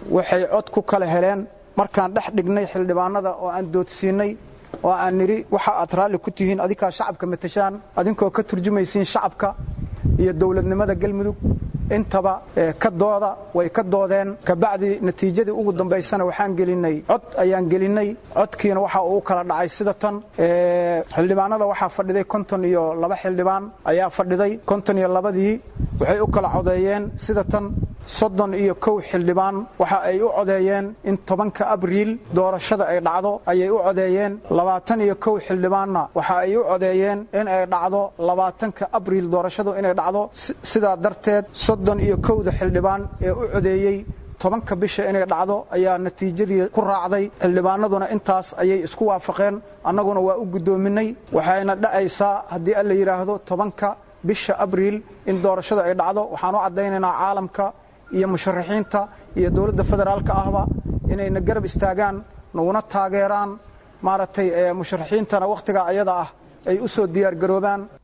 waxay cod ku kala heleen markaan dhex dhignay xildhibaanada oo aan doodsiinnay oo aan nidhi waxa aad raalli ku tihiin adinkaa shacabka matashaan adinkoo ka turjumaysiin shacabka iyo dowladnimada galmudug intaba ka dooda way ka doodeen kabacdi natiijadii ugu dambaysana waxaan gelinnay cod ayaan gelinnay codkiina waxa uu kala dhacay sida tan xildhibaanada waxaa fadhiday konton iyo laba xildhibaan ayaa fadhiday konton iyo labadii waxay u kala codeeyeen sida tan soddon iyo kow xildhibaan waxa ay u codeeyeen in tobanka abriil doorashada ay dhacdo ayay u codeeyeen labaatan iyo kow xildhibaanna waxa ay u codeeyeen in ay dhacdo labaatanka abriil doorashadu inay dhacdo sidaa darteed soddon iyo kowda xildhibaan ee u codeeyey tobanka bisha inay dhacdo ayaa natiijadii ku raacday xildhibaanaduna intaas ayay isku waafaqeen annaguna waa u guddoominay waxayna dhacaysaa haddii alla yidhaahdo tobanka bisha abriil in doorashada ay dhacdo waxaan u caddaynaynaa caalamka iyo musharaxiinta iyo dowladda federaalka ahba inayna garab istaagaan naguna taageeraan maaragtay musharaxiintana wakhtigaa ayada ah ay u soo diyaargaroobaan